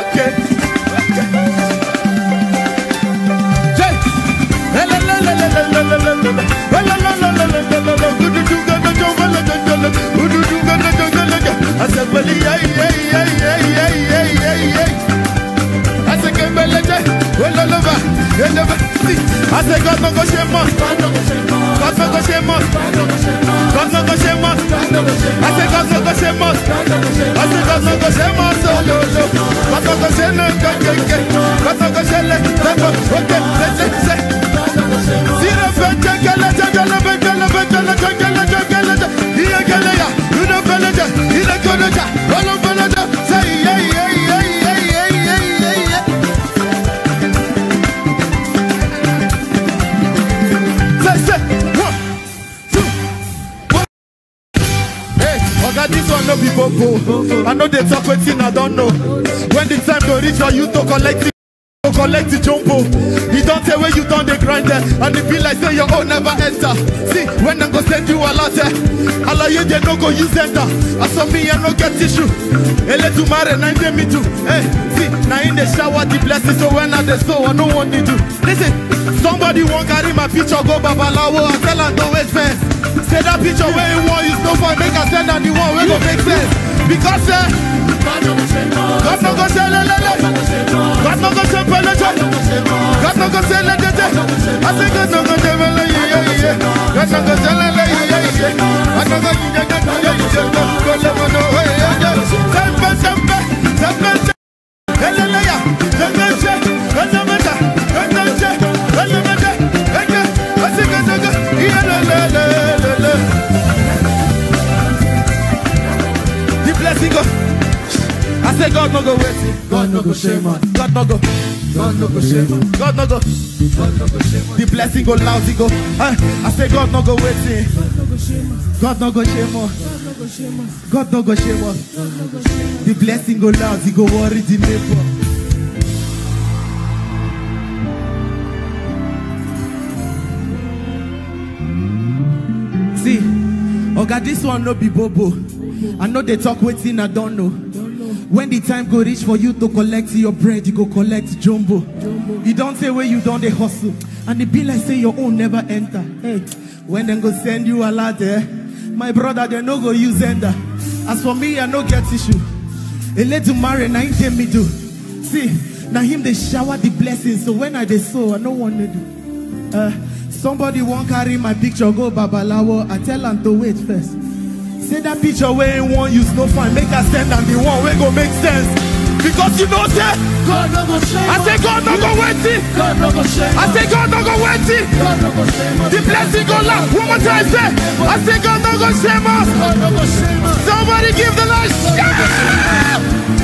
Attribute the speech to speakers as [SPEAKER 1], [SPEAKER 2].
[SPEAKER 1] okay. okay. Jay. Elelelelelelelelele. Elelelelelelelele. Gududugadajomelegadele. Gududugadajogelegadele. Asepeli, yay, yay, yay, yay, yay, yay, yay, yay. Asekembeleje. Ololova. Eleva. See. Ase God no go shame us. God no go shame us. God no go shame us. I say God no go shame us. I say God no go shame us. Oh, no, no. God no go shame us. God no go shame us. God no go shame us. God no go- Okay, say, say, say. See the fete, gele, gele, gele, gele, gele, gele, gele, gele, gele. Iye gele ya, you know gele ja, ile gele ja, olo gele ja. Say, yeah, yeah, yeah, yeah, yeah, yeah, yeah, yeah. Say, say, one, two, one. Hey, Oga, this one no be bobo. I know they talk wetin I don't know. When the time go reach for you to collect it, to collect the jumbo. You don't say where you done the grind there, and it be like say your own never enter. See, when I go send you a lot, all of you they no go use enter. As for me, I no get tissue. Ele tomorrow, nine day me too. Hey, see, now in the shower the blessings, so when I the soul, I no want to do. Listen, somebody won't carry my picture, go babalawo, I tell her to wait first. Say that picture where you want is no fun, make a send and the one where go make sense. Because eh, God no go say le le le. God no go say pele je. God no go say le je je. I say God no go say le le ye ye ye. God no go say le le ye ye ye. God no go ye ye ye ye ye. Go le mo no ye ye ye. Sempe sempe sempe sempe. Ele le ya. Sempe je. Ele me ja. Ele je. Ele me je. Ele. I say God no go. Ye le le le le le. The blessing go. I say God no go wait.
[SPEAKER 2] God no go shame us.
[SPEAKER 1] God no go.
[SPEAKER 2] God no go shame us.
[SPEAKER 1] God no go.
[SPEAKER 2] God no go shame us.
[SPEAKER 1] The blessing go lousy go. I, I say God no go waiting. God no go shame us. God no go shame us. The blessing go lousy go worry the neighbor. See, Oga, this one no be bobo. I know they talk waiting, I don't know. When the time go reach for you to collect your bread, you go collect jumbo. You don't say where you don't they hustle. And it be like say your own never enter. Hey, when them go send you a lot there, my brother, they no go use ender. As for me, I no get issue. A little marry, now him tell me do. See, now him they shower the blessings. So when I they sow, I no want to do. Uh, somebody won't carry my picture, go babalawo. I tell them to wait first. Say that picture where you want use no fine. Make us send and the one where go make sense. Because you know say,
[SPEAKER 2] God no go shame
[SPEAKER 1] I
[SPEAKER 2] us.
[SPEAKER 1] say God no go waiting.
[SPEAKER 2] God no go shame
[SPEAKER 1] I
[SPEAKER 2] us.
[SPEAKER 1] say God no go waiting.
[SPEAKER 2] God no go shame us.
[SPEAKER 1] The blessing go loud. One more time say, I say God no go shame us.
[SPEAKER 2] God no go shame us.
[SPEAKER 1] Somebody give the Lord shout.